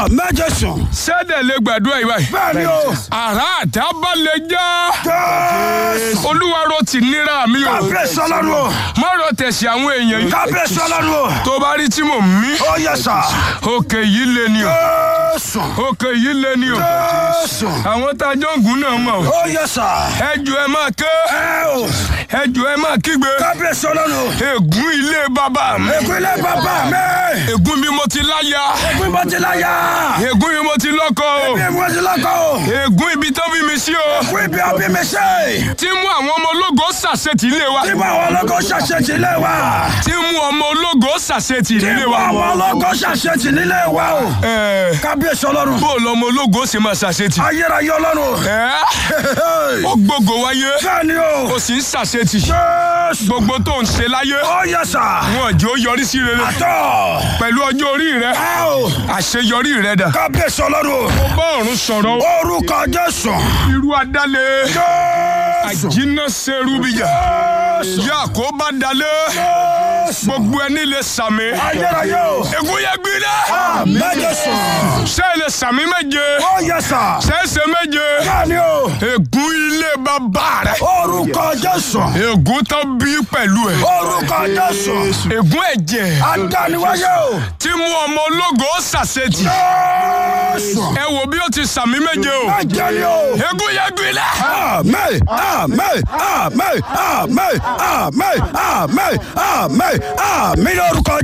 Àmín Jésù. sẹ́dẹ̀ lè gbàdúrà yìí báyìí. Bẹ́ẹ̀ni o. àrà àdábà lè já. Jésù. olúwa ro ti níra mi o. Kábíyèsí ọlọ́run o. má ro tẹ̀sí àwọn èèyàn yìí. Kábíyèsí ọlọ́run o. tó bá rí tí mò ń mí. Ó yẹ sà. òkè yìí lé ni o. Jésù. òkè yìí lé ni o. Jésù. àwọn tá a jọ ń gùn náà mọ̀ o. Ó yẹ sà. ẹ jù ẹ máa ké. Ẹ o. ẹ jù ẹ máa kígbe. Kábíyèsí ọlọ́run o. ègún ilé bàbá mi. Ìpínlẹ̀ bàbá mi. ègún mi mo ti láya. Ìpín bọ́ ti láyà. ègún mi mo ti lọ́kọ o. Ìpín bọ́ ti lọ́kọ̀ o. ègún ibi tó bí mi sí o. Ìpín ibi ọbí mi ṣe. tí mú àwọn ọmọ ológo ṣàṣetì ilé wa. Tí mo àwọn ọlọ́gọ́ ṣàṣetì nílé wa. tí mú ọmọ ológo ṣàṣetì Tí ilé mo wa. àwọn ọlọ́gọ́ ṣàṣetì nílé wa o. Ẹ, Kábíyèsí ọlọ́run. bó o lọmọ ológo ṣe máa ṣàṣetì. Ayérayé ọlọ́run o. Ẹ, ó gbogbo wáyé Bẹ́ẹ̀ni o. ó sì ń ṣàṣetì. Jésù. gbogbo tó ń ṣe láyé Ó yẹ sà. wọn jẹ́ ó yọrí sí rere. Àtọ̀. pẹ̀lú ọjọ́ orí rẹ Ẹ o. àṣeyọrí rẹ dà. Kábíyèsí ọlọ́run o. ó bá ọ̀run sọ̀rọ̀ Orúkọ Jésù. irú adálẹ̀ Jésù. àjínà serúbìyà Jésù. yà kó bá dalẹ̀ Jésù. gbogbo ẹni lè sàmì. Ayérayé o. ègún yẹ gbiná. Àmín Jésù. ṣé ẹ lè sàmì méje Ó yẹ sà. ṣé ẹ ṣe méje. Bẹ́ẹ̀ni o. ègún ilé bàbá rẹ. Orúkọ Jésù. ègún tó bí pẹ̀lú ẹ̀. Orúkọ Jésù. ègún ẹ̀jẹ̀ Adániwáyé o. tí mú ọmọ ológo ṣàṣetì. Jésù. ẹ wo bí ó ti sàmì méje o. Ẹ̀jẹ̀ ni o. ègún yẹ gbiná. Àmín, àmín, àmín, àmín, àmín, àmín, àmín, àmín lórúkọ